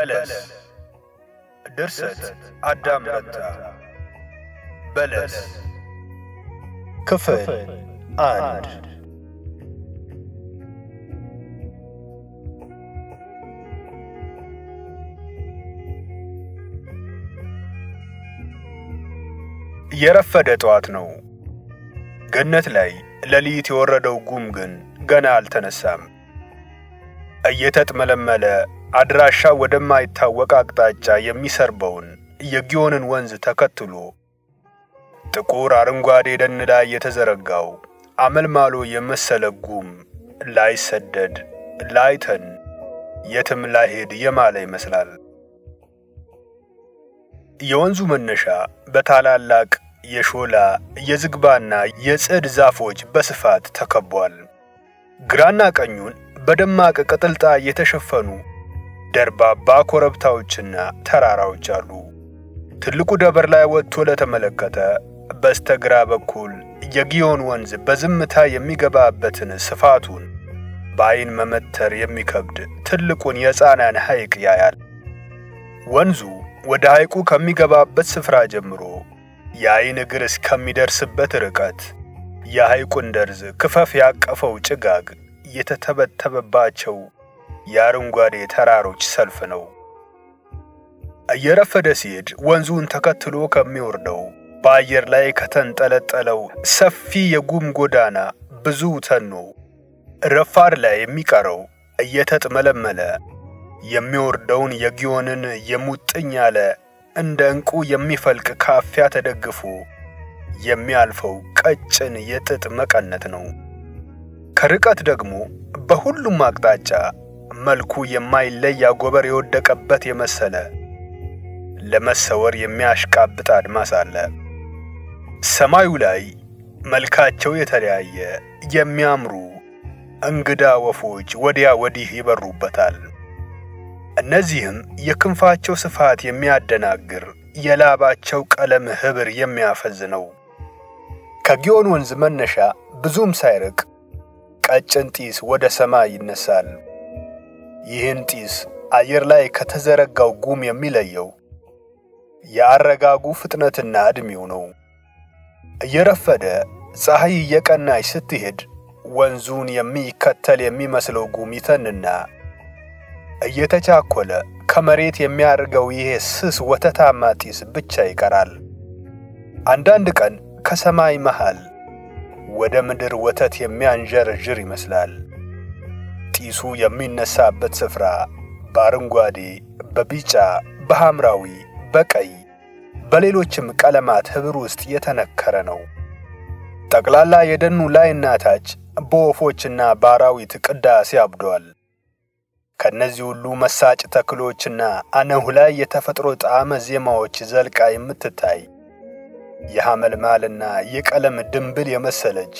በለስ ድርሰት አዳም ረታ በለስ ክፍል አንድ የረፈደ ጠዋት ነው። ገነት ላይ ሌሊት የወረደው ጉም ግን ገና አልተነሳም። እየተጥመለመለ አድራሻ ወደማይታወቅ አቅጣጫ የሚሰርበውን የጊዮንን ወንዝ ተከትሎ ጥቁር አረንጓዴ ደን ላይ የተዘረጋው አመልማሎ የመሰለ ጉም ላይሰደድ ላይተን የትም ላይሄድ የማለ ይመስላል። የወንዙ መነሻ በታላላቅ የሾላ የዝግባና የጽድ ዛፎች በስፋት ተከቧል። ግራና ቀኙን በደማቅ ቅጥልጣ የተሸፈኑ ደርባባ ኮረብታዎችና ተራራዎች አሉ። ትልቁ ደበር ላይ ወጥቶ ለተመለከተ በስተግራ በኩል የጊዮን ወንዝ በዝምታ የሚገባበትን ስፋቱን በዐይን መመተር የሚከብድ ትልቁን የሕፃናን ሐይቅ ያያል። ወንዙ ወደ ሐይቁ ከሚገባበት ስፍራ ጀምሮ የዐይን እግር እስከሚደርስበት ርቀት የሐይቁን ደርዝ ክፈፍ ያቀፈው ጭጋግ የተተበተበባቸው የአረንጓዴ ተራሮች ሰልፍ ነው። እየረፈደ ሲሄድ ወንዙን ተከትሎ ከሚወርደው በአየር ላይ ከተንጠለጠለው ሰፊ የጉም ጎዳና ብዙ ተኖ ረፋድ ላይ የሚቀረው እየተጥመለመለ የሚወርደውን የጊዮንን የሙጥኝ ያለ እንደ ዕንቁ የሚፈልቅ ካፊያ ተደግፎ የሚያልፈው ቀጭን የጥጥ መቀነት ነው። ከርቀት ደግሞ በሁሉም አቅጣጫ መልኩ የማይለይ አጎበር የወደቀበት የመሰለ ለመሰወር የሚያሽቃብጥ አድማስ አለ። ሰማዩ ላይ መልካቸው የተለያየ የሚያምሩ እንግዳ ወፎች ወዲያ ወዲህ ይበሩበታል። እነዚህም የክንፋቸው ስፋት የሚያደናግር የላባቸው ቀለም ኅብር የሚያፈዝ ነው። ከጊዮን ወንዝ መነሻ ብዙም ሳይርቅ ቀጭን ጢስ ወደ ሰማይ ይነሳል። ይህን ጢስ አየር ላይ ከተዘረጋው ጉም የሚለየው የአረጋጉ ፍጥነትና ዕድሜው ነው። እየረፈደ ፀሐይ እየቀናች ስትሄድ ወንዙን የሚከተል የሚመስለው ጉም ይተንና እየተቻኮለ ከመሬት የሚያርገው ይሄ ስስ ወተታማ ጢስ ብቻ ይቀራል። አንዳንድ ቀን ከሰማይ መሃል ወደ ምድር ወተት የሚያንዠረዥር ይመስላል። ጢሱ የሚነሳበት ስፍራ በአረንጓዴ፣ በቢጫ፣ በሐምራዊ፣ በቀይ በሌሎችም ቀለማት ኅብር ውስጥ የተነከረ ነው። ጠቅላላ የደኑ ላይና ታች በወፎችና በአራዊት ቅዳሴ አብዷል። ከእነዚህ ሁሉ መሳጭ ተክሎችና አነሁ ላይ የተፈጥሮ ጣዕመ ዜማዎች ዘልቃ የምትታይ የሐመልማልና የቀለም ድንብል የመሰለች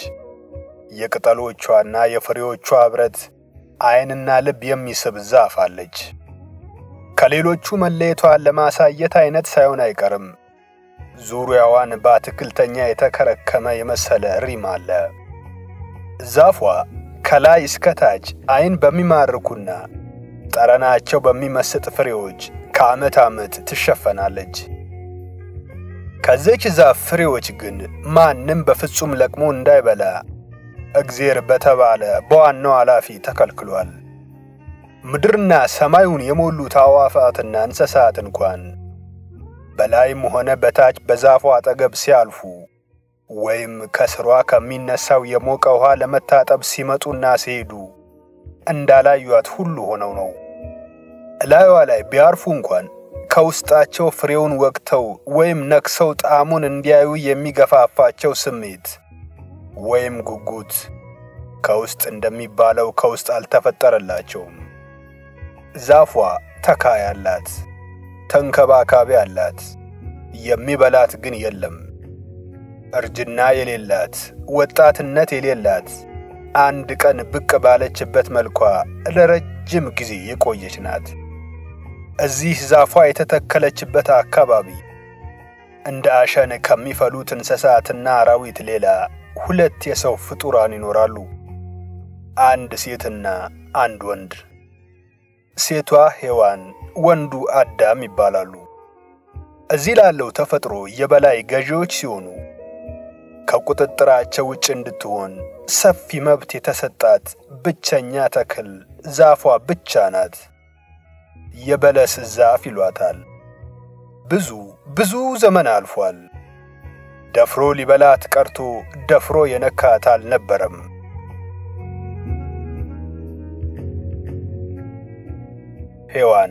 የቅጠሎቿና የፍሬዎቿ ኅብረት ዐይንና ልብ የሚስብ ዛፍ አለች። ከሌሎቹ መለየቷን ለማሳየት ዐይነት ሳይሆን አይቀርም። ዙሪያዋን በአትክልተኛ የተከረከመ የመሰለ ሪም አለ። ዛፏ ከላይ እስከ ታች ዐይን በሚማርኩና ጠረናቸው በሚመስጥ ፍሬዎች ከዓመት ዓመት ትሸፈናለች። ከዚች ዛፍ ፍሬዎች ግን ማንም በፍጹም ለቅሞ እንዳይበላ እግዜር በተባለ በዋናው ኃላፊ ተከልክሏል። ምድርና ሰማዩን የሞሉት አዕዋፋትና እንስሳት እንኳን በላይም ሆነ በታች በዛፏ አጠገብ ሲያልፉ ወይም ከስሯ ከሚነሳው የሞቀ ውሃ ለመታጠብ ሲመጡና ሲሄዱ እንዳላዩት ሁሉ ሆነው ነው። እላዩዋ ላይ ቢያርፉ እንኳን ከውስጣቸው ፍሬውን ወቅተው ወይም ነክሰው ጣዕሙን እንዲያዩ የሚገፋፋቸው ስሜት ወይም ጉጉት ከውስጥ እንደሚባለው ከውስጥ አልተፈጠረላቸውም። ዛፏ ተካይ አላት፣ ተንከባካቢ አላት፣ የሚበላት ግን የለም። እርጅና የሌላት ወጣትነት የሌላት አንድ ቀን ብቅ ባለችበት መልኳ ለረጅም ጊዜ የቆየች ናት። እዚህ ዛፏ የተተከለችበት አካባቢ እንደ አሸን ከሚፈሉት እንስሳትና አራዊት ሌላ ሁለት የሰው ፍጡራን ይኖራሉ። አንድ ሴትና አንድ ወንድ። ሴቷ ሔዋን፣ ወንዱ አዳም ይባላሉ። እዚህ ላለው ተፈጥሮ የበላይ ገዢዎች ሲሆኑ ከቁጥጥራቸው ውጭ እንድትሆን ሰፊ መብት የተሰጣት ብቸኛ ተክል ዛፏ ብቻ ናት። የበለስ ዛፍ ይሏታል። ብዙ ብዙ ዘመን አልፏል። ደፍሮ ሊበላት ቀርቶ ደፍሮ የነካት አልነበረም። ሔዋን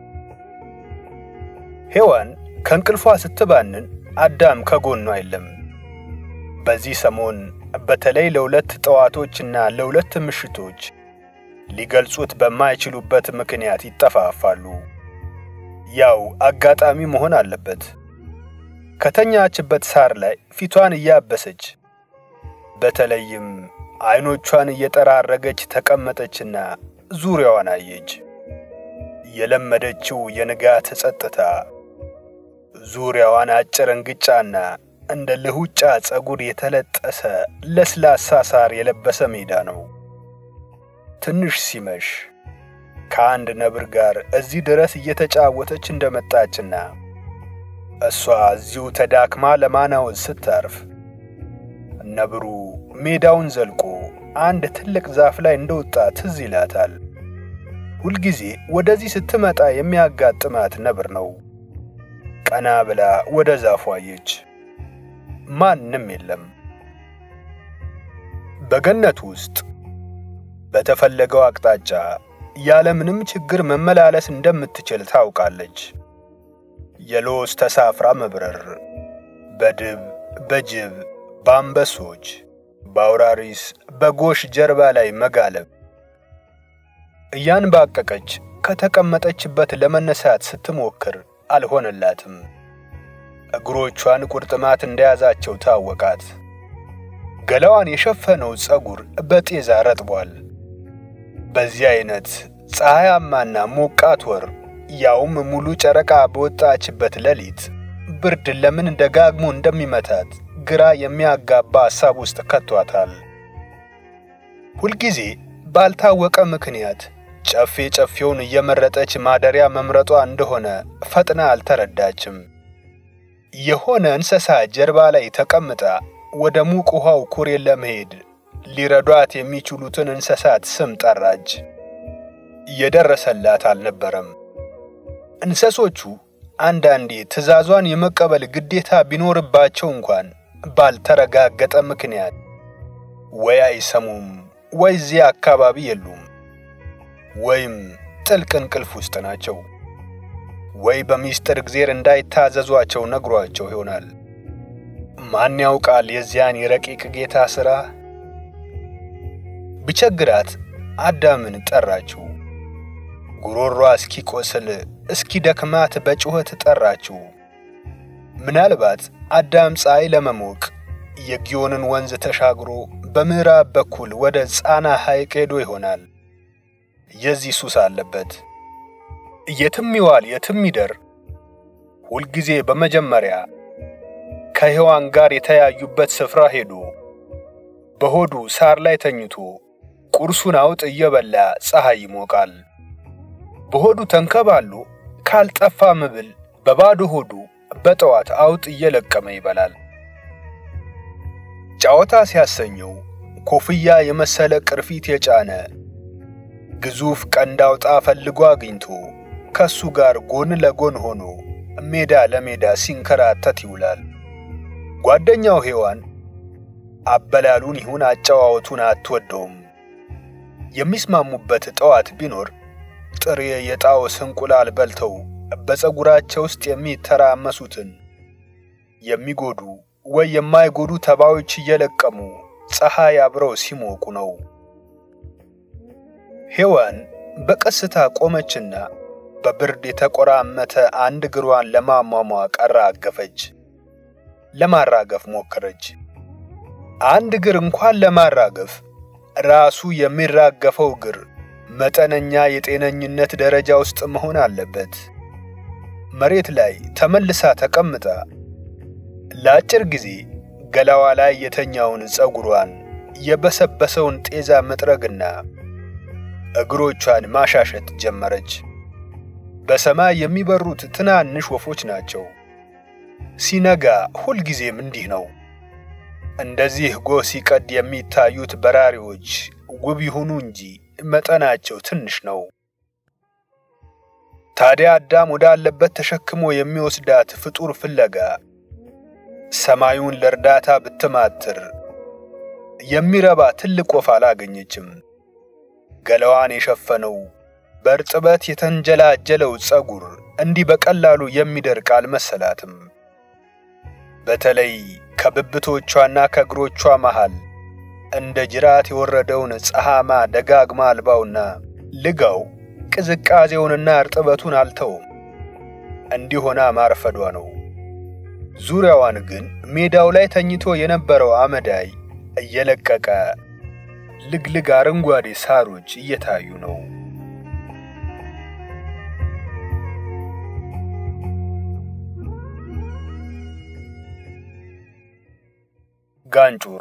ሔዋን ከእንቅልፏ ስትባንን አዳም ከጎኗ የለም። በዚህ ሰሞን በተለይ ለሁለት ጠዋቶችና ለሁለት ምሽቶች ሊገልጹት በማይችሉበት ምክንያት ይጠፋፋሉ። ያው አጋጣሚ መሆን አለበት። ከተኛችበት ሳር ላይ ፊቷን እያበሰች በተለይም አይኖቿን እየጠራረገች ተቀመጠችና ዙሪያዋን አየች። የለመደችው የንጋት ጸጥታ፣ ዙሪያዋን አጭር እንግጫና እንደ ልሁጫ ፀጉር የተለጠሰ ለስላሳ ሳር የለበሰ ሜዳ ነው። ትንሽ ሲመሽ ከአንድ ነብር ጋር እዚህ ድረስ እየተጫወተች እንደመጣችና እሷ እዚሁ ተዳክማ ለማናወዝ ስታርፍ ነብሩ ሜዳውን ዘልቆ አንድ ትልቅ ዛፍ ላይ እንደወጣ ትዝ ይላታል። ሁልጊዜ ወደዚህ ስትመጣ የሚያጋጥማት ነብር ነው። ቀና ብላ ወደ ዛፉ አየች። ማንም የለም። በገነት ውስጥ በተፈለገው አቅጣጫ ያለምንም ችግር መመላለስ እንደምትችል ታውቃለች። የሎስ ተሳፍራ መብረር፣ በድብ፣ በጅብ፣ በአንበሶች፣ በአውራሪስ፣ በጎሽ ጀርባ ላይ መጋለብ። እያንባቀቀች ከተቀመጠችበት ለመነሳት ስትሞክር አልሆነላትም። እግሮቿን ቁርጥማት እንደያዛቸው ታወቃት። ገላዋን የሸፈነው ፀጉር በጤዛ ረጥቧል። በዚህ አይነት ፀሐያማና ሞቃት ወር ያውም ሙሉ ጨረቃ በወጣችበት ሌሊት ብርድ ለምን ደጋግሞ እንደሚመታት ግራ የሚያጋባ ሐሳብ ውስጥ ከቷታል። ሁልጊዜ ባልታወቀ ምክንያት ጨፌ ጨፌውን እየመረጠች ማደሪያ መምረጧ እንደሆነ ፈጥና አልተረዳችም። የሆነ እንስሳ ጀርባ ላይ ተቀምጣ ወደ ሙቅ ውሃው ኩሬ ለመሄድ ሊረዷት የሚችሉትን እንስሳት ስም ጠራች። እየደረሰላት አልነበረም። እንስሶቹ አንዳንዴ ትዕዛዟን የመቀበል ግዴታ ቢኖርባቸው እንኳን ባልተረጋገጠ ምክንያት ወይ አይሰሙም፣ ወይ እዚያ አካባቢ የሉም፣ ወይም ጥልቅ እንቅልፍ ውስጥ ናቸው፣ ወይ በሚስጥር እግዜር እንዳይታዘዟቸው ነግሯቸው ይሆናል። ማን ያውቃል የዚያን የረቂቅ ጌታ ሥራ? ቢቸግራት አዳምን ጠራችው። ጉሮሯ እስኪቆስል እስኪደክማት በጩኸት ጠራችው። ምናልባት አዳም ፀሐይ ለመሞቅ የጊዮንን ወንዝ ተሻግሮ በምዕራብ በኩል ወደ ጻና ሐይቅ ሄዶ ይሆናል። የዚህ ሱስ አለበት። የትም ይዋል የትም ይደር፣ ሁልጊዜ በመጀመሪያ ከሔዋን ጋር የተያዩበት ስፍራ ሄዶ በሆዱ ሳር ላይ ተኝቶ ቁርሱን አውጥ እየበላ ፀሐይ ይሞቃል። በሆዱ ተንከባሎ ካልጠፋ መብል በባዶ ሆዱ በጠዋት አውጥ እየለቀመ ይበላል። ጨዋታ ሲያሰኘው ኮፍያ የመሰለ ቅርፊት የጫነ ግዙፍ ቀንድ አውጣ ፈልጎ አግኝቶ ከሱ ጋር ጎን ለጎን ሆኖ ሜዳ ለሜዳ ሲንከራተት ይውላል። ጓደኛው ሔዋን አበላሉን ይሁን አጨዋወቱን አትወደውም። የሚስማሙበት ጠዋት ቢኖር ጥሬ የጣዖስ እንቁላል በልተው በፀጉራቸው ውስጥ የሚተራመሱትን የሚጎዱ ወይ የማይጎዱ ተባዮች እየለቀሙ ፀሐይ አብረው ሲሞቁ ነው። ሔዋን በቀስታ ቆመችና በብርድ የተቆራመተ አንድ እግሯን ለማሟሟቅ አራገፈች። ለማራገፍ ሞከረች። አንድ እግር እንኳን ለማራገፍ ራሱ የሚራገፈው እግር መጠነኛ የጤነኝነት ደረጃ ውስጥ መሆን አለበት። መሬት ላይ ተመልሳ ተቀምጣ ለአጭር ጊዜ ገላዋ ላይ የተኛውን ፀጉሯን የበሰበሰውን ጤዛ መጥረግና እግሮቿን ማሻሸት ጀመረች። በሰማይ የሚበሩት ትናንሽ ወፎች ናቸው። ሲነጋ ሁልጊዜም እንዲህ ነው። እንደዚህ ጎህ ሲቀድ የሚታዩት በራሪዎች ውብ ይሁኑ እንጂ መጠናቸው ትንሽ ነው። ታዲያ አዳም ወዳለበት ተሸክሞ የሚወስዳት ፍጡር ፍለጋ ሰማዩን ለእርዳታ ብትማትር የሚረባ ትልቅ ወፍ አላገኘችም። ገላዋን የሸፈነው በእርጥበት የተንጀላጀለው ፀጉር እንዲህ በቀላሉ የሚደርቅ አልመሰላትም። በተለይ ከብብቶቿና ከእግሮቿ መሃል እንደ ጅራት የወረደውን ፀሐማ ደጋግማ አልባውና ልጋው ቅዝቃዜውንና እርጥበቱን አልተውም። እንዲሆና ማርፈዷ ነው። ዙሪያዋን ግን ሜዳው ላይ ተኝቶ የነበረው አመዳይ እየለቀቀ ልግልግ አረንጓዴ ሳሮች እየታዩ ነው። ጋንጩር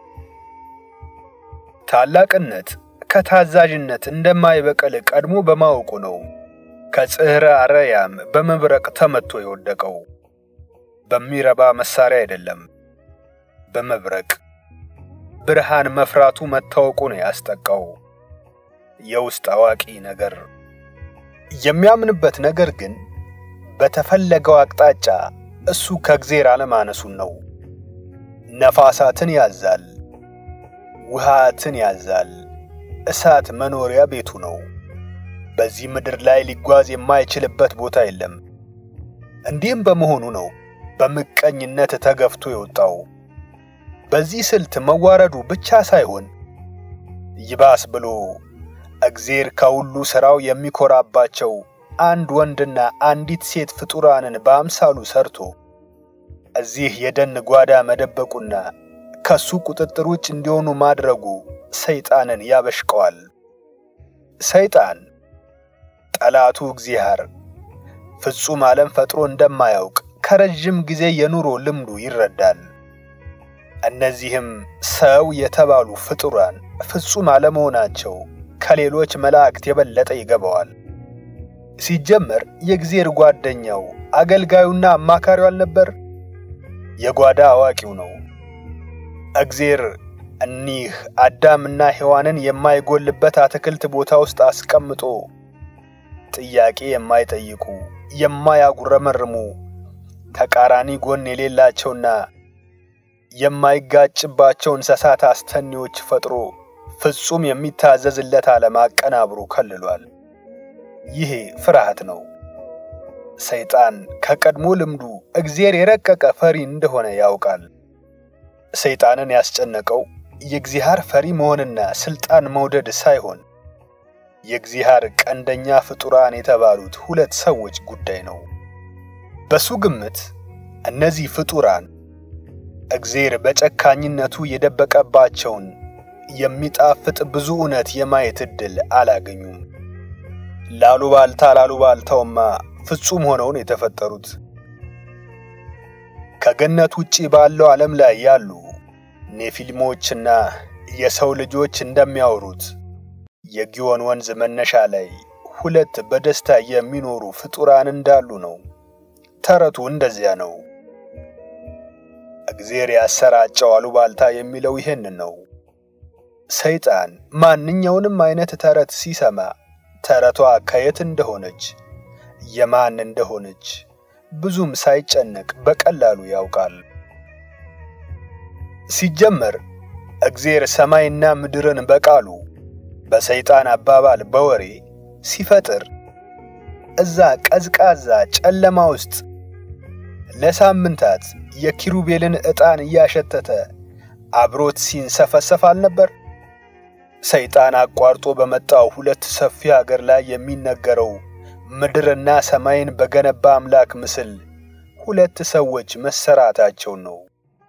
ታላቅነት ከታዛዥነት እንደማይበቀል ቀድሞ በማወቁ ነው ከጽሕረ አርያም በመብረቅ ተመቶ የወደቀው። በሚረባ መሳሪያ አይደለም፣ በመብረቅ ብርሃን መፍራቱ መታወቁ ነው ያስጠቃው። የውስጥ አዋቂ ነገር የሚያምንበት ነገር ግን በተፈለገው አቅጣጫ እሱ ከእግዜር አለማነሱን ነው። ነፋሳትን ያዛል፣ ውሃትን ያዛል። እሳት መኖሪያ ቤቱ ነው። በዚህ ምድር ላይ ሊጓዝ የማይችልበት ቦታ የለም። እንዲህም በመሆኑ ነው በምቀኝነት ተገፍቶ የወጣው። በዚህ ስልት መዋረዱ ብቻ ሳይሆን ይባስ ብሎ እግዜር ከሁሉ ሥራው የሚኮራባቸው አንድ ወንድና አንዲት ሴት ፍጡራንን በአምሳሉ ሰርቶ እዚህ የደን ጓዳ መደበቁና ከሱ ቁጥጥር ውጭ እንዲሆኑ ማድረጉ ሰይጣንን ያበሽቀዋል። ሰይጣን ጠላቱ እግዚአብሔር ፍጹም ዓለም ፈጥሮ እንደማያውቅ ከረዥም ጊዜ የኑሮ ልምዱ ይረዳል። እነዚህም ሰው የተባሉ ፍጡራን ፍጹም አለመሆናቸው ከሌሎች መላእክት የበለጠ ይገባዋል። ሲጀመር የእግዚአብሔር ጓደኛው አገልጋዩና አማካሪው አልነበር? የጓዳ አዋቂው ነው። እግዜር እኒህ አዳምና ሔዋንን የማይጎልበት አትክልት ቦታ ውስጥ አስቀምጦ ጥያቄ የማይጠይቁ የማያጉረመርሙ ተቃራኒ ጎን የሌላቸውና የማይጋጭባቸው እንስሳት አስተኔዎች ፈጥሮ ፍጹም የሚታዘዝለት ዓለም አቀናብሮ ከልሏል። ይሄ ፍርሃት ነው። ሰይጣን ከቀድሞ ልምዱ እግዜር የረቀቀ ፈሪ እንደሆነ ያውቃል። ሰይጣንን ያስጨነቀው የእግዚአብሔር ፈሪ መሆንና ስልጣን መውደድ ሳይሆን የእግዚአብሔር ቀንደኛ ፍጡራን የተባሉት ሁለት ሰዎች ጉዳይ ነው። በሱ ግምት እነዚህ ፍጡራን እግዜር በጨካኝነቱ የደበቀባቸውን የሚጣፍጥ ብዙ እውነት የማየት ዕድል አላገኙም። ላሉባልታ ላሉባልታውማ ፍጹም ሆነውን የተፈጠሩት ከገነት ውጪ ባለው ዓለም ላይ ያሉ ኔፊልሞችና የሰው ልጆች እንደሚያወሩት የጊዮን ወንዝ መነሻ ላይ ሁለት በደስታ የሚኖሩ ፍጡራን እንዳሉ ነው። ተረቱ እንደዚያ ነው። እግዜር ያሰራጨው አሉባልታ የሚለው ይህንን ነው። ሰይጣን ማንኛውንም አይነት ተረት ሲሰማ ተረቷ ከየት እንደሆነች የማን እንደሆነች ብዙም ሳይጨነቅ በቀላሉ ያውቃል። ሲጀመር እግዜር ሰማይና ምድርን በቃሉ በሰይጣን አባባል በወሬ ሲፈጥር እዛ ቀዝቃዛ ጨለማ ውስጥ ለሳምንታት የኪሩቤልን ዕጣን እያሸተተ አብሮት ሲንሰፈሰፍ አልነበር? ሰይጣን አቋርጦ በመጣው ሁለት ሰፊ አገር ላይ የሚነገረው ምድርና ሰማይን በገነባ አምላክ ምስል ሁለት ሰዎች መሰራታቸውን ነው።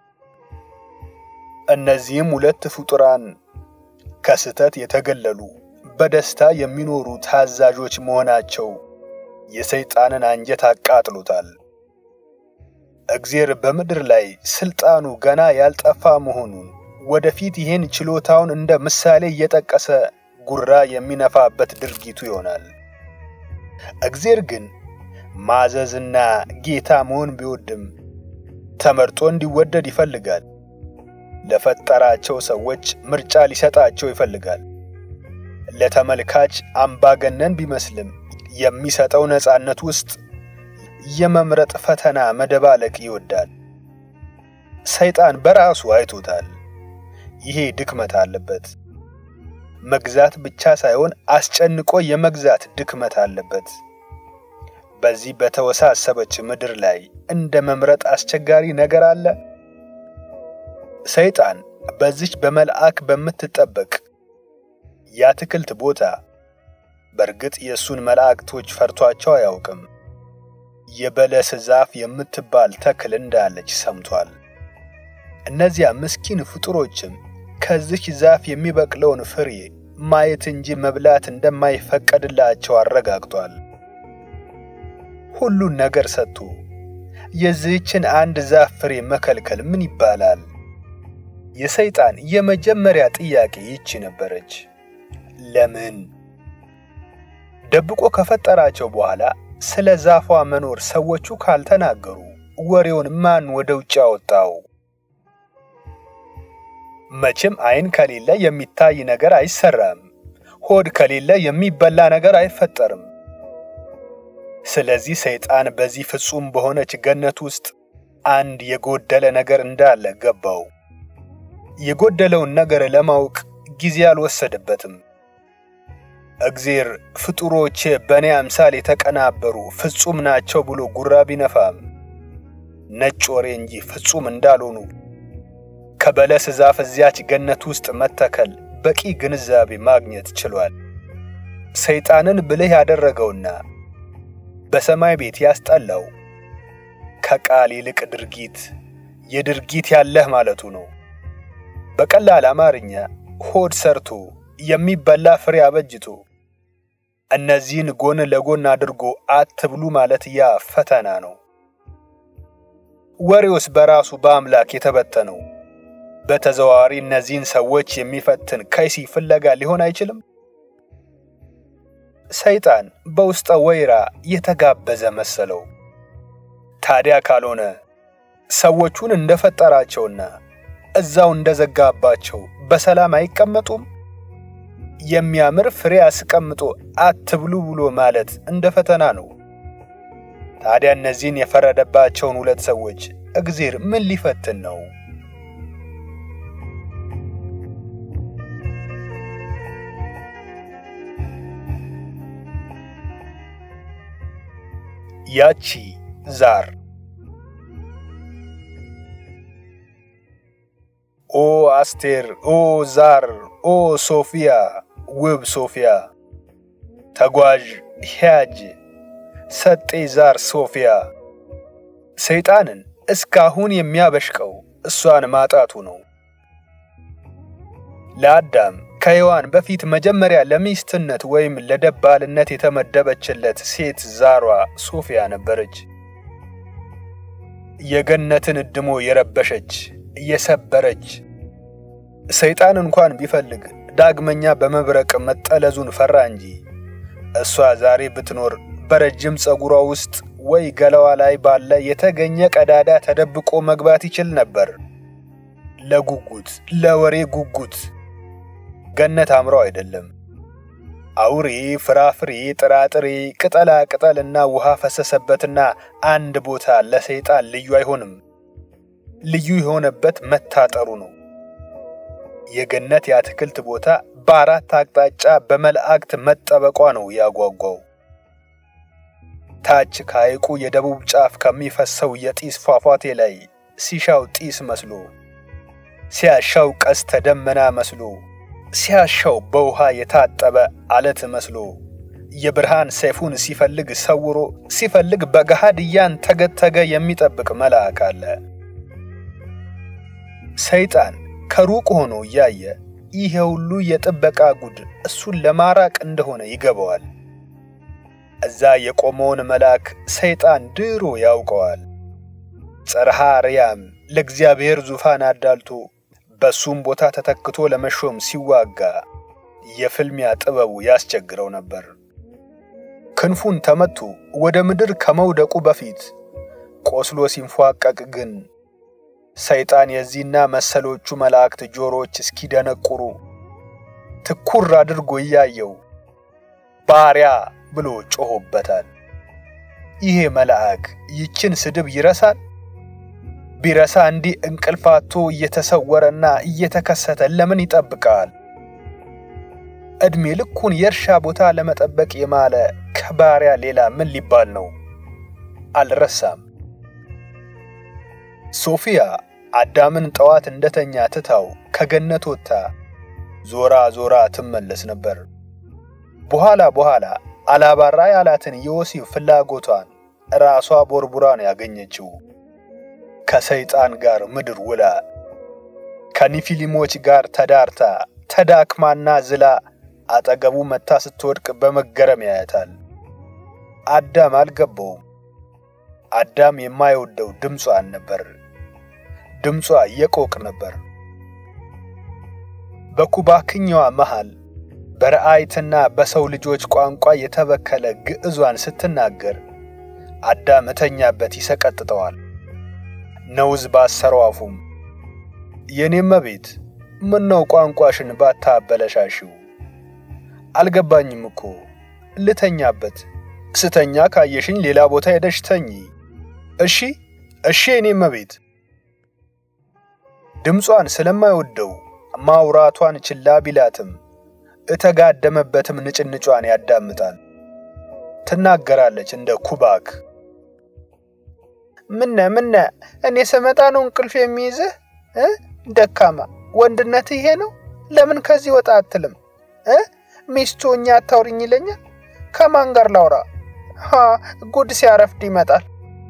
እነዚህም ሁለት ፍጡራን ከስተት የተገለሉ በደስታ የሚኖሩ ታዛዦች መሆናቸው የሰይጣንን አንጀት አቃጥሎታል። እግዜር በምድር ላይ ስልጣኑ ገና ያልጠፋ መሆኑን ወደፊት ይህን ችሎታውን እንደ ምሳሌ እየጠቀሰ ጉራ የሚነፋበት ድርጊቱ ይሆናል። እግዜር ግን ማዘዝና ጌታ መሆን ቢወድም ተመርጦ እንዲወደድ ይፈልጋል። ለፈጠራቸው ሰዎች ምርጫ ሊሰጣቸው ይፈልጋል። ለተመልካች አምባገነን ቢመስልም የሚሰጠው ነፃነት ውስጥ የመምረጥ ፈተና መደባለቅ ይወዳል። ሰይጣን በራሱ አይቶታል። ይሄ ድክመት አለበት። መግዛት ብቻ ሳይሆን አስጨንቆ የመግዛት ድክመት አለበት። በዚህ በተወሳሰበች ምድር ላይ እንደ መምረጥ አስቸጋሪ ነገር አለ? ሰይጣን በዚች በመልአክ በምትጠበቅ የአትክልት ቦታ በእርግጥ የእሱን መላእክቶች ፈርቷቸው አያውቅም። የበለስ ዛፍ የምትባል ተክል እንዳለች ሰምቷል። እነዚያ ምስኪን ፍጡሮችም ከዚች ዛፍ የሚበቅለውን ፍሬ ማየት እንጂ መብላት እንደማይፈቀድላቸው አረጋግጧል። ሁሉን ነገር ሰጥቶ የዚህችን አንድ ዛፍ ፍሬ መከልከል ምን ይባላል? የሰይጣን የመጀመሪያ ጥያቄ ይቺ ነበረች። ለምን? ደብቆ ከፈጠራቸው በኋላ ስለ ዛፏ መኖር ሰዎቹ ካልተናገሩ ወሬውን ማን ወደ ውጭ አወጣው? መቼም ዓይን ከሌለ የሚታይ ነገር አይሰራም። ሆድ ከሌለ የሚበላ ነገር አይፈጠርም። ስለዚህ ሰይጣን በዚህ ፍጹም በሆነች ገነት ውስጥ አንድ የጎደለ ነገር እንዳለ ገባው። የጎደለውን ነገር ለማወቅ ጊዜ አልወሰደበትም። እግዜር ፍጡሮቼ በእኔ አምሳል የተቀናበሩ ፍጹም ናቸው ብሎ ጉራ ቢነፋም ነጭ ወሬ እንጂ ፍጹም እንዳልሆኑ ከበለስ ዛፍ እዚያች ገነት ውስጥ መተከል በቂ ግንዛቤ ማግኘት ችሏል። ሰይጣንን ብልህ ያደረገውና በሰማይ ቤት ያስጠላው ከቃል ይልቅ ድርጊት የድርጊት ያለህ ማለቱ ነው። በቀላል አማርኛ ሆድ ሰርቶ የሚበላ ፍሬ አበጅቶ እነዚህን ጎን ለጎን አድርጎ አትብሉ ማለት ያ ፈተና ነው። ወሬውስ በራሱ በአምላክ የተበተነው በተዘዋዋሪ እነዚህን ሰዎች የሚፈትን ከይሲ ፍለጋ ሊሆን አይችልም? ሰይጣን በውስጠ ወይራ የተጋበዘ መሰለው። ታዲያ ካልሆነ ሰዎቹን እንደፈጠራቸውና እዛው እንደዘጋባቸው በሰላም አይቀመጡም? የሚያምር ፍሬ አስቀምጦ አትብሉ ብሎ ማለት እንደ ፈተና ነው። ታዲያ እነዚህን የፈረደባቸውን ሁለት ሰዎች እግዜር ምን ሊፈትን ነው? ያቺ ዛር ኦ አስቴር፣ ኦ ዛር፣ ኦ ሶፊያ፣ ውብ ሶፊያ፣ ተጓዥ ሂያጅ፣ ሰጤ ዛር ሶፊያ። ሰይጣንን እስካሁን የሚያበሽቀው እሷን ማጣቱ ነው። ለአዳም ከሔዋን በፊት መጀመሪያ ለሚስትነት ወይም ለደባልነት የተመደበችለት ሴት ዛሯ ሶፊያ ነበረች። የገነትን እድሞ የረበሸች የሰበረች ሰይጣን እንኳን ቢፈልግ ዳግመኛ በመብረቅ መጠለዙን ፈራ እንጂ እሷ ዛሬ ብትኖር በረጅም ፀጉሯ ውስጥ ወይ ገላዋ ላይ ባለ የተገኘ ቀዳዳ ተደብቆ መግባት ይችል ነበር። ለጉጉት ለወሬ ጉጉት ገነት አምረው አይደለም። አውሬ፣ ፍራፍሬ፣ ጥራጥሬ፣ ቅጠላ ቅጠልና ውሃ ፈሰሰበትና አንድ ቦታ ለሰይጣን ልዩ አይሆንም። ልዩ የሆነበት መታጠሩ ነው። የገነት የአትክልት ቦታ በአራት አቅጣጫ በመላእክት መጠበቋ ነው ያጓጓው። ታች ከሐይቁ የደቡብ ጫፍ ከሚፈሰው የጢስ ፏፏቴ ላይ ሲሻው ጢስ መስሎ፣ ሲያሻው ቀስተ ደመና መስሎ፣ ሲያሻው በውሃ የታጠበ አለት መስሎ የብርሃን ሰይፉን ሲፈልግ ሰውሮ ሲፈልግ በገሃድ እያንተገተገ የሚጠብቅ መልአክ አለ። ሰይጣን ከሩቅ ሆኖ እያየ ይሄ ሁሉ የጥበቃ ጉድ እሱን ለማራቅ እንደሆነ ይገባዋል። እዛ የቆመውን መልአክ ሰይጣን ድሮ ያውቀዋል። ጽርሐ አርያም ለእግዚአብሔር ዙፋን አዳልቶ በሱም ቦታ ተተክቶ ለመሾም ሲዋጋ የፍልሚያ ጥበቡ ያስቸግረው ነበር። ክንፉን ተመቶ ወደ ምድር ከመውደቁ በፊት ቆስሎ ሲንፏቀቅ ግን ሰይጣን የዚህና መሰሎቹ መላእክት ጆሮዎች እስኪደነቁሩ ትኩር አድርጎ እያየው ባሪያ ብሎ ጮሆበታል። ይሄ መልአክ ይችን ስድብ ይረሳል? ቢረሳ እንዲህ እንቅልፋቶ እየተሰወረና እየተከሰተ ለምን ይጠብቃል? ዕድሜ ልኩን የእርሻ ቦታ ለመጠበቅ የማለ ከባሪያ ሌላ ምን ሊባል ነው? አልረሳም። ሶፊያ አዳምን ጠዋት እንደተኛ ትታው ከገነት ወጥታ ዞራ ዞራ ትመለስ ነበር። በኋላ በኋላ አላባራ ያላትን የወሲብ ፍላጎቷን ራሷ ቦርቡራን ያገኘችው ከሰይጣን ጋር ምድር ውላ ከኒፊሊሞች ጋር ተዳርታ ተዳክማና ዝላ አጠገቡ መታ ስትወድቅ በመገረም ያያታል። አዳም አልገባውም። አዳም የማይወደው ድምጿን ነበር። ድምጿ የቆቅ ነበር። በኩባክኛዋ መሃል በረአይትና በሰው ልጆች ቋንቋ የተበከለ ግዕዟን ስትናገር አዳም እተኛበት ይሰቀጥጠዋል። ነውዝ ባሰረው አፉም የኔም መቤት ምን ነው ቋንቋሽን ባታበለሻሽው? አልገባኝም እኮ ልተኛበት። ስተኛ ካየሽኝ ሌላ ቦታ ሄደሽ ተኚ። እሺ እሺ፣ የኔም መቤት። ድምጿን ስለማይወደው ማውራቷን ችላ ቢላትም እተጋደመበትም ንጭንጯን ያዳምጣል። ትናገራለች እንደ ኩባክ። ምነ ምነ እኔ ስመጣ ነው እንቅልፍ የሚይዝህ እ ደካማ ወንድነት ይሄ ነው። ለምን ከዚህ ወጣ አትልም እ ሚስቱ እኛ አታውሪኝ ይለኛል። ከማን ጋር ላውራ? ሀ ጉድ ሲያረፍድ ይመጣል።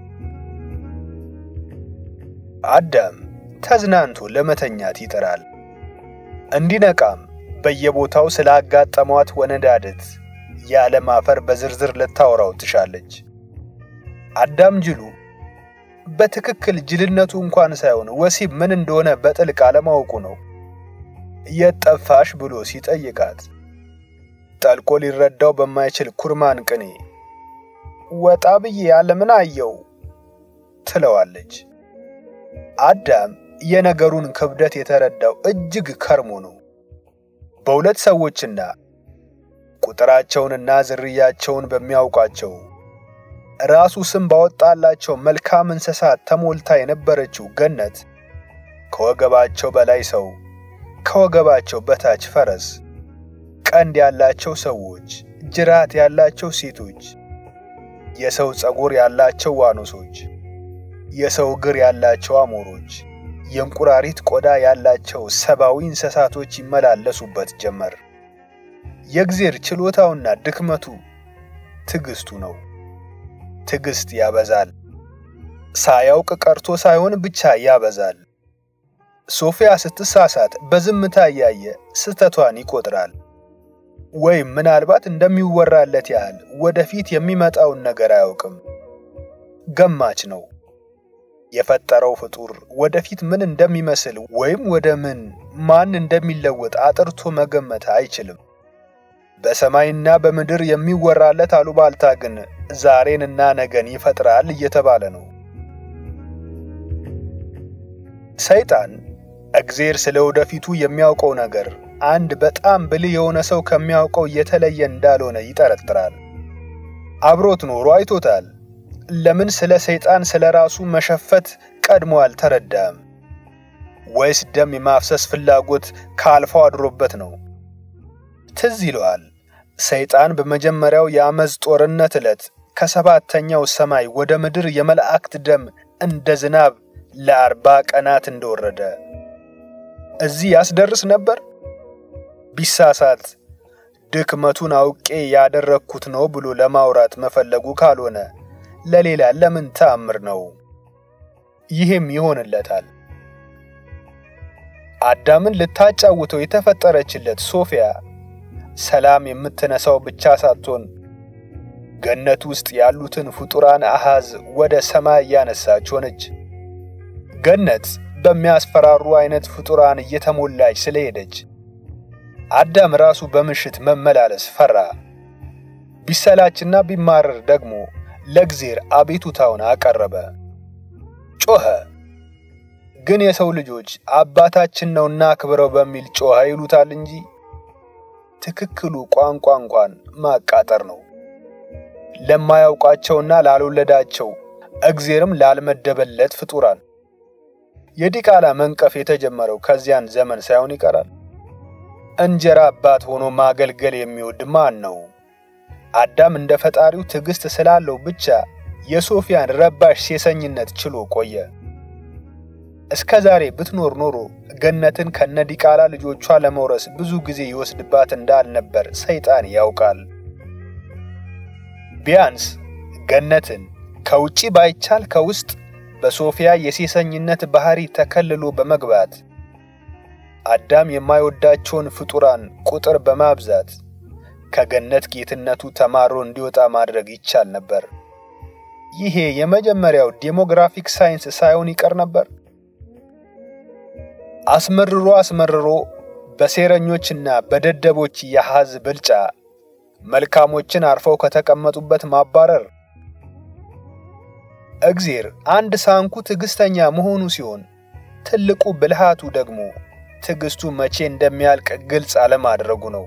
አዳም ተዝናንቶ ለመተኛት ይጥራል። እንዲነቃም በየቦታው ስላጋጠሟት ወነዳድት የዓለም አፈር በዝርዝር ልታወራው ትሻለች። አዳም ጅሉ በትክክል ጅልነቱ እንኳን ሳይሆን ወሲብ ምን እንደሆነ በጥልቅ አለማወቁ ነው። የት ጠፋሽ ብሎ ሲጠይቃት ጠልቆ ሊረዳው በማይችል ኩርማን ቅኔ ወጣ ብዬ ዓለምን አየው ትለዋለች። አዳም የነገሩን ክብደት የተረዳው እጅግ ከርሞ ነው። በሁለት ሰዎችና ቁጥራቸውንና ዝርያቸውን በሚያውቋቸው ራሱ ስም ባወጣላቸው መልካም እንስሳት ተሞልታ የነበረችው ገነት ከወገባቸው በላይ ሰው፣ ከወገባቸው በታች ፈረስ፣ ቀንድ ያላቸው ሰዎች፣ ጅራት ያላቸው ሴቶች፣ የሰው ፀጉር ያላቸው ዋኖሶች፣ የሰው እግር ያላቸው አሞሮች፣ የእንቁራሪት ቆዳ ያላቸው ሰብአዊ እንስሳቶች ይመላለሱበት ጀመር። የእግዜር ችሎታውና ድክመቱ ትዕግስቱ ነው። ትዕግስት ያበዛል። ሳያውቅ ቀርቶ ሳይሆን ብቻ ያበዛል። ሶፊያ ስትሳሳት በዝምታ እያየ ስህተቷን ይቆጥራል። ወይም ምናልባት እንደሚወራለት ያህል ወደፊት የሚመጣውን ነገር አያውቅም። ገማች ነው። የፈጠረው ፍጡር ወደፊት ምን እንደሚመስል ወይም ወደ ምን ማን እንደሚለወጥ አጥርቶ መገመት አይችልም። በሰማይና በምድር የሚወራለት አሉባልታ ግን ዛሬንና ነገን ይፈጥራል እየተባለ ነው። ሰይጣን እግዜር ስለ ወደፊቱ የሚያውቀው ነገር አንድ በጣም ብልህ የሆነ ሰው ከሚያውቀው የተለየ እንዳልሆነ ይጠረጥራል። አብሮት ኖሮ አይቶታል። ለምን ስለ ሰይጣን ስለ ራሱ መሸፈት ቀድሞ አልተረዳም? ወይስ ደም የማፍሰስ ፍላጎት ካልፈው አድሮበት ነው? ትዝ ይለዋል። ሰይጣን በመጀመሪያው የአመፅ ጦርነት ዕለት ከሰባተኛው ሰማይ ወደ ምድር የመላእክት ደም እንደ ዝናብ ለአርባ ቀናት እንደወረደ እዚህ ያስደርስ ነበር። ቢሳሳት ድክመቱን አውቄ ያደረግኩት ነው ብሎ ለማውራት መፈለጉ ካልሆነ ለሌላ ለምን ተአምር ነው? ይህም ይሆንለታል። አዳምን ልታጫውተው የተፈጠረችለት ሶፊያ ሰላም የምትነሳው ብቻ ሳትሆን ገነት ውስጥ ያሉትን ፍጡራን አሃዝ ወደ ሰማይ እያነሳች ሆነች። ገነት በሚያስፈራሩ አይነት ፍጡራን እየተሞላች ስለሄደች አዳም ራሱ በምሽት መመላለስ ፈራ። ቢሰላችና ቢማረር ደግሞ ለእግዜር አቤቱታውን አቀረበ፣ ጮኸ። ግን የሰው ልጆች አባታችን ነውና አክብረው በሚል ጮኸ ይሉታል እንጂ ትክክሉ ቋንቋ እንኳን ማቃጠር ነው። ለማያውቃቸውና ላልወለዳቸው እግዜርም ላልመደበለት ፍጡራን የዲቃላ መንቀፍ የተጀመረው ከዚያን ዘመን ሳይሆን ይቀራል። እንጀራ አባት ሆኖ ማገልገል የሚወድ ማን ነው? አዳም እንደ ፈጣሪው ትዕግስት ስላለው ብቻ የሶፊያን ረባሽ ሴሰኝነት ችሎ ቆየ። እስከ ዛሬ ብትኖር ኖሮ ገነትን ከነዲቃላ ልጆቿ ለመውረስ ብዙ ጊዜ ይወስድባት እንዳልነበር ሰይጣን ያውቃል። ቢያንስ ገነትን ከውጪ ባይቻል ከውስጥ በሶፊያ የሴሰኝነት ባህሪ ተከልሎ በመግባት አዳም የማይወዳቸውን ፍጡራን ቁጥር በማብዛት ከገነት ጌትነቱ ተማሮ እንዲወጣ ማድረግ ይቻል ነበር። ይሄ የመጀመሪያው ዴሞግራፊክ ሳይንስ ሳይሆን ይቀር ነበር። አስመርሮ አስመርሮ በሴረኞችና በደደቦች የሐዝ ብልጫ መልካሞችን አርፈው ከተቀመጡበት ማባረር እግዜር አንድ ሳንኩ ትዕግስተኛ መሆኑ ሲሆን ትልቁ ብልሃቱ ደግሞ ትዕግስቱ መቼ እንደሚያልቅ ግልጽ አለማድረጉ ነው።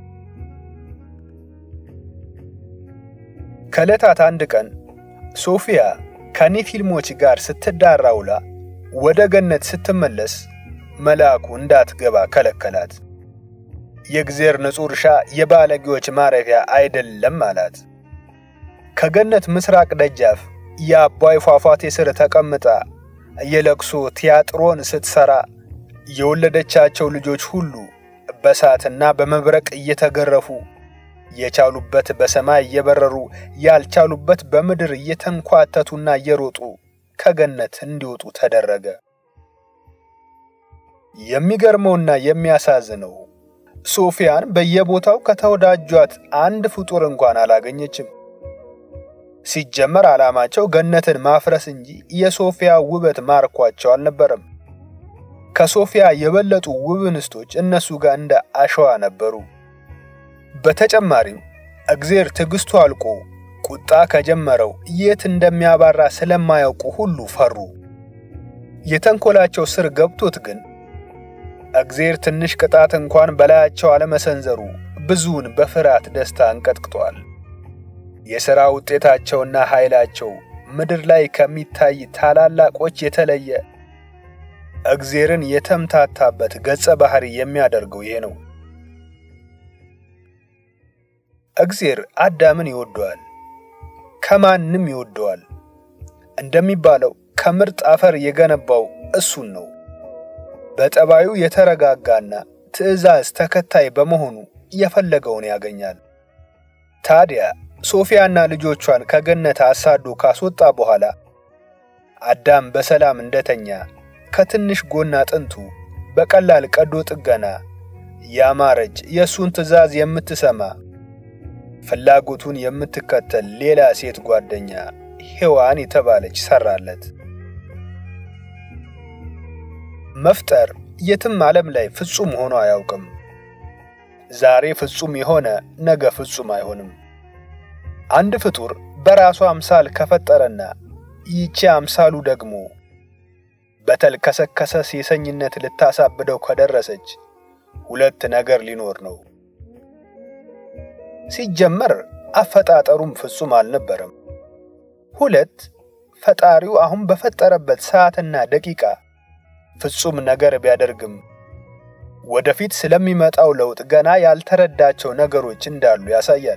ከዕለታት አንድ ቀን ሶፊያ ከኔፊልሞች ጋር ስትዳራ ውላ ወደ ገነት ስትመለስ መልአኩ እንዳትገባ ከለከላት። የእግዜር ንጹሕ እርሻ የባለጌዎች ማረፊያ አይደለም አላት። ከገነት ምስራቅ ደጃፍ የአባይ ፏፏቴ ስር ተቀምጣ የለቅሶ ቲያጥሮን ስትሰራ የወለደቻቸው ልጆች ሁሉ በእሳትና በመብረቅ እየተገረፉ የቻሉበት በሰማይ እየበረሩ ያልቻሉበት በምድር እየተንኳተቱና እየሮጡ ከገነት እንዲወጡ ተደረገ። የሚገርመውና የሚያሳዝነው ሶፊያን በየቦታው ከተወዳጇት አንድ ፍጡር እንኳን አላገኘችም። ሲጀመር ዓላማቸው ገነትን ማፍረስ እንጂ የሶፊያ ውበት ማርኳቸው አልነበረም። ከሶፊያ የበለጡ ውብ እንስቶች እነሱ ጋር እንደ አሸዋ ነበሩ። በተጨማሪም እግዜር ትዕግስቱ አልቆ ቁጣ ከጀመረው የት እንደሚያባራ ስለማያውቁ ሁሉ ፈሩ። የተንኮላቸው ስር ገብቶት ግን እግዜር ትንሽ ቅጣት እንኳን በላያቸው አለመሰንዘሩ ብዙውን በፍርሃት ደስታ እንቀጥቅጧል። የሥራ ውጤታቸውና ኃይላቸው ምድር ላይ ከሚታይ ታላላቆች የተለየ እግዜርን የተምታታበት ገጸ ባህሪ የሚያደርገው ይሄ ነው። እግዜር አዳምን ይወደዋል፣ ከማንም ይወደዋል። እንደሚባለው ከምርጥ አፈር የገነባው እሱን ነው። በጠባዩ የተረጋጋና ትዕዛዝ ተከታይ በመሆኑ የፈለገውን ያገኛል። ታዲያ ሶፊያና ልጆቿን ከገነት አሳዶ ካስወጣ በኋላ አዳም በሰላም እንደተኛ ከትንሽ ጎን አጥንቱ በቀላል ቀዶ ጥገና ያማረች የእሱን ትዕዛዝ የምትሰማ ፍላጎቱን የምትከተል ሌላ ሴት ጓደኛ ሔዋን የተባለች ሰራለት። መፍጠር የትም ዓለም ላይ ፍጹም ሆኖ አያውቅም። ዛሬ ፍጹም የሆነ ነገ ፍጹም አይሆንም። አንድ ፍጡር በራሱ አምሳል ከፈጠረና ይቺ አምሳሉ ደግሞ በተልከሰከሰ ሴሰኝነት ልታሳብደው ከደረሰች ሁለት ነገር ሊኖር ነው። ሲጀመር አፈጣጠሩም ፍጹም አልነበረም። ሁለት ፈጣሪው አሁን በፈጠረበት ሰዓትና ደቂቃ ፍጹም ነገር ቢያደርግም ወደፊት ስለሚመጣው ለውጥ ገና ያልተረዳቸው ነገሮች እንዳሉ ያሳያል።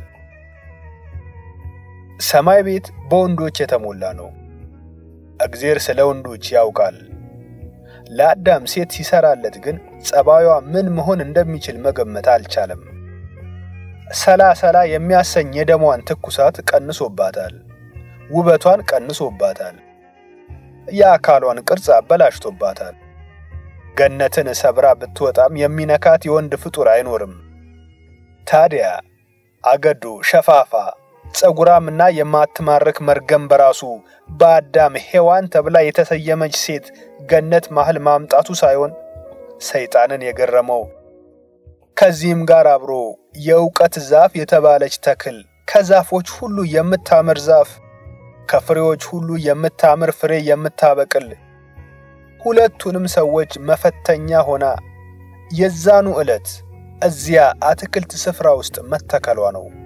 ሰማይ ቤት በወንዶች የተሞላ ነው። እግዜር ስለ ወንዶች ያውቃል። ለአዳም ሴት ሲሰራለት ግን ጸባዩዋ ምን መሆን እንደሚችል መገመት አልቻለም። ሰላ ሰላ የሚያሰኝ የደሟን ትኩሳት ቀንሶባታል። ውበቷን ቀንሶባታል። የአካሏን ቅርጽ አበላሽቶባታል። ገነትን ሰብራ ብትወጣም የሚነካት የወንድ ፍጡር አይኖርም። ታዲያ አገዶ፣ ሸፋፋ፣ ጸጉራምና የማትማርክ መርገም በራሱ በአዳም ሔዋን ተብላ የተሰየመች ሴት ገነት መሃል ማምጣቱ ሳይሆን ሰይጣንን የገረመው ከዚህም ጋር አብሮ የእውቀት ዛፍ የተባለች ተክል ከዛፎች ሁሉ የምታምር ዛፍ ከፍሬዎች ሁሉ የምታምር ፍሬ የምታበቅል ሁለቱንም ሰዎች መፈተኛ ሆና የዛኑ ዕለት እዚያ አትክልት ስፍራ ውስጥ መተከሏ ነው።